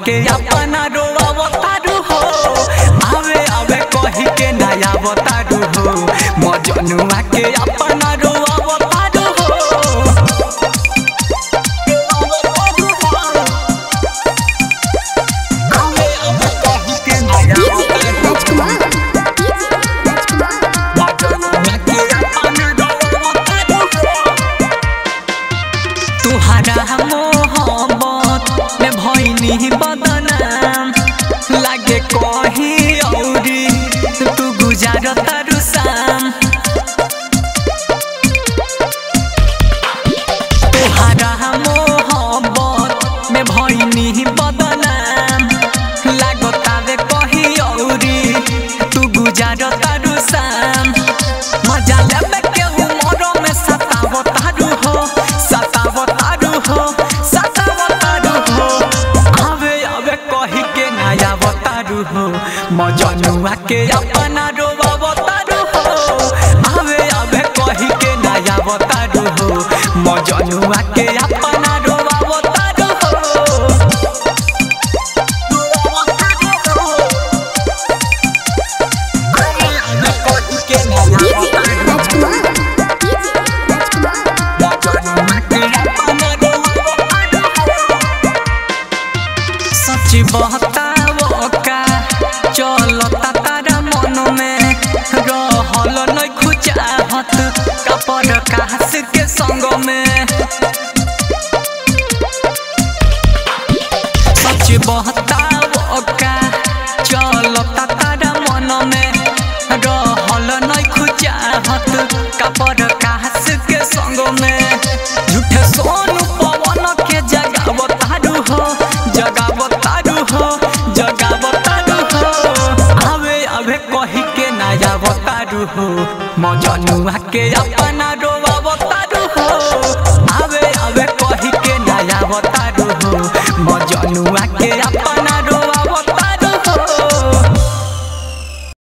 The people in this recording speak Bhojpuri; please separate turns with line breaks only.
के अपना रोवतारू हो आवे आवे कही के नया बतारू हो मजनुआ के अपना रोवतारू हो आवे आवे कही के नया
डीजे
बतारू
राजकुमार डीजे राजकुमार
तुहरा मोहब्बत में भइनी बदनाम लागे कही औरी तू गुजार तारू शाम तुहरा मोहब्बत में भइनी बदनाम लागतावे कही औरी तू गुजार तारू शाम मजा लेबे के उमर में सताव तारू हो सताव तारू हो सताव तारू हो आवे आवे कही के नया बतारू हो मजनुआ के अपना रोवा बतारू हो आवे आवे कही के नया बतारू हो मजनुआ के अपना रोवा बतारू हो आवे आवे कही के नया
डीजे
बतारू हो
राजकुमार राजकुमार
सच बहताव का चलता तारा मन में रहल नहीं खुचाहत कपड़ कास के संग में सच बहताव का चलता तारा मन में रहल नहीं खुचाहत कपड़ कास के संग में झूठे सोनू पवन के जगाव तारू हो जगाव तारू हो जगाव तारू हो आवे आवे कही के नया बतारू हो मजनुआ के अपना रोवा तारू हो आवे आवे कही के नया बतारू हो मजनुआ के अपना